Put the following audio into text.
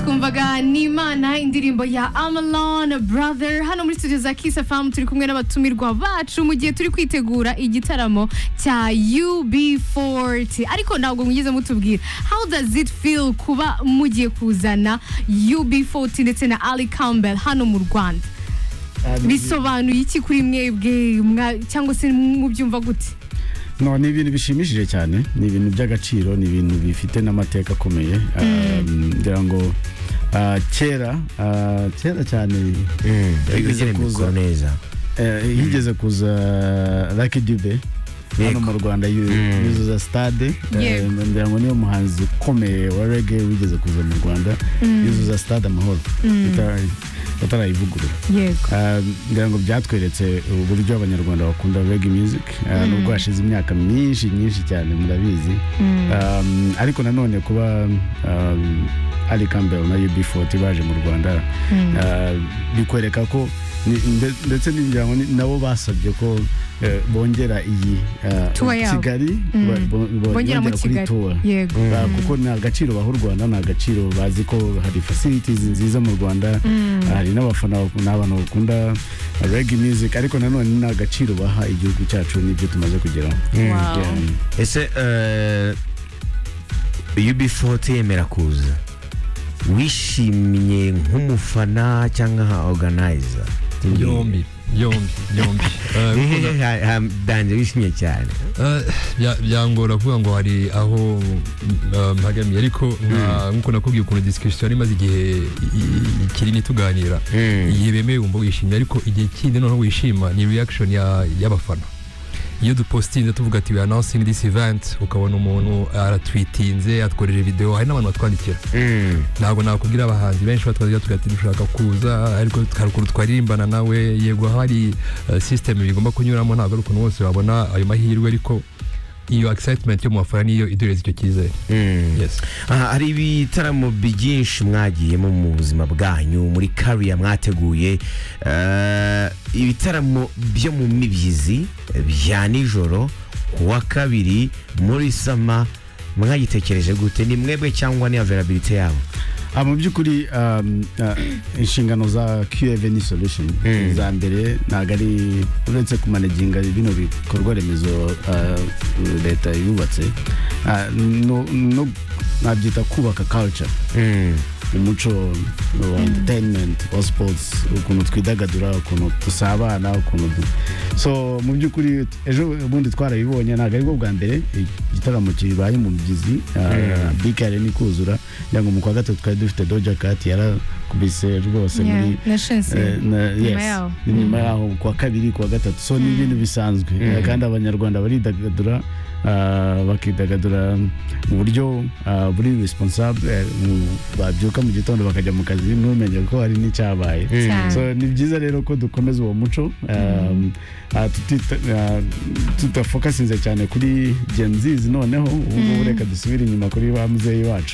mwumvaga ni imana indirimbo ya amalon brother hano muri studio za kiss fm turi kumwe n'abatumirwa bacu mu gihe turi kwitegura igitaramo cya ub40 ariko ntabwo mugeze mutubwira how does it feel kuba mugiye kuzana ub40 ndetse na ali campbell hano mu rwanda bisobanuye iki kuri mwebwe mwa- cyangwa se mubyumva gute no ni ibintu bishimishije cyane ni ibintu by'agaciro ni ibintu bifite n'amateka akomeye Um, ngira ngo ah, kera ah, kera cyane ariko higeze mikoro kuza neza eh, higeze kuza lucky dube hano Yego. mu rwanda yu- Mm. yuzuza stade Eh, Yego. ngira ngo niyo muhanzi ukomeye wa rege wigeze kuza mu rwanda yuzuza stade amahoro Atari- atarayivugurura yego Ah, ngira ngo byatweretse uburyo abanyarwanda bakunda reggae music Ah, nubwo hashize imyaka myinshi myinshi cyane murabizi Um, ariko nanone kuba um, ali campbell na ub40 baje mu rwanda ah, bikwereka ko ni- nde- ndetse ngira ngo ni- nabo basabye ko eh, bongera iyi ah, Tour yabo. kigali ba- bo- bo- bongera mu bongera kuri kigali tour yego Ba- kuko ni agaciro baha u rwanda ni agaciro bazi ko hari facilities nziza mu rwanda hari n'abafana bak- ni abantu bakunda reg music ariko nanone ni agaciro baha igihugu cyacu n'ibyo tumaze kugeraho Wow. Yeah. ese eh, ub40 yemera kuza wishimiye nk'umufana cyangwa nka organizer yombi yombi yombi Eh, kuko na- Hehe, ha- ha- danje wishimye cyane Eh, bya- byangora kuvuga ngo hari aho mm, eh, mpagamiye ariko nka- nk'uko nakubwiye ukuntu disikirisiyo yari imaze igihe i- i- kinini tuganira Mm. igihe bemeye wumva wishimye ariko igihe kindi noneho wishima ni reaction ya- y'abafana iyo dupositinze tuvuga ati we announcing this event ukabona umuntu aratwitinze atworeje videwo hari n'abantu batwandikira Mm. ntabwo nakubwira abahanzi benshi batwazira tugira ati dushaka kuza ariko haruguru twaririmbana nawe yego hari eh, system bigomba kunyuramo ntabwo ari ukuntu bose wabona ayo mahirwe ariko iyo excitement yo mu bafana niyo idureza icyo cyizere Mm. yes Aha, hari ibitaramo byinshi mwagiyemo mu buzima bwanyu muri kariya mwateguye eh, ibitaramo byo mu mibyizi eh, bya nijoro ku wa kabiri muri sama mwagitekereje gute ni mwebwe cyangwa ni availability yabo Ah, mu by'ukuri um, ah, inshingano za qv ni solution Mm. za mbere ntabwo ari uretse kumanaginga bino bikorwa remezo ah, leta yubatse ah, no- no- nabyita kubaka culture umuco wa entertainment wa sports ukuntu twidagadura ukuntu dusabana ukuntu du- so mu by'ukuri ejo bundi twarabibonye ntabwo aribwo bwa mbere igitaramo kibaye mu mugezi bikare ni kuzura kugira ngo mu kwa gatatu twari dufite doja kati yarakubise rwose Yeah, muri na Shensi. eh, na- Nyuma yes, yaho. nyuma yaho ku wa kabiri ku wa gatatu so ni ibintu bisanzwe Eh, kandi abanyarwanda baridagadura ah, bakidagadura mu buryo ah, buri responsable eh, mu- babyuka mu gitondo bakajya mu kazi ntumenye ko hari n'icyabaye Cyane. so ni byiza rero ko dukomeza uwo muco um, ah, tutita- ah, tudafokasinze cyane kuri genzizi noneho ubu ngubu reka dusubire inyuma kuri ba muzeyi wacu